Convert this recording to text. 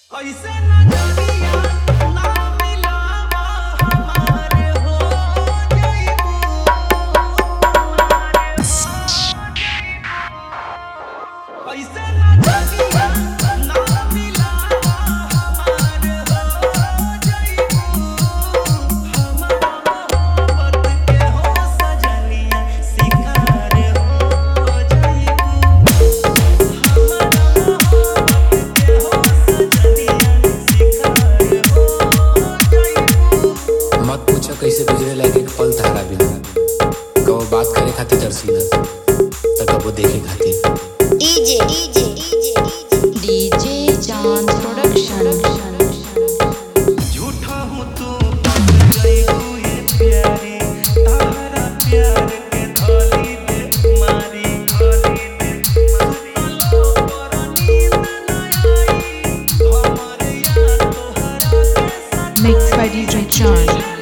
ऐसे नजरिया ना मिलावा हमारे हो जाइबू ऐसे नजरिया ना मिलावा हमारे हो जाइबू हमारा मोहब्बत के हो सजनिया शिकार हो जाइबू मत पूछा कैसे गुजरे लागे एक पल तारा बिना कबो बात करे खातिर तरसीला त कबो देखे खातिर DJ, DJ, DJ, DJ John Production. झूठा हूँ तू बन गई हुई प्यारी तारा प्यार के धोली दे मारी धोली दे सुतलो पर नींद न आई हमर याद तोहरा के साथ Mixed by DJ John.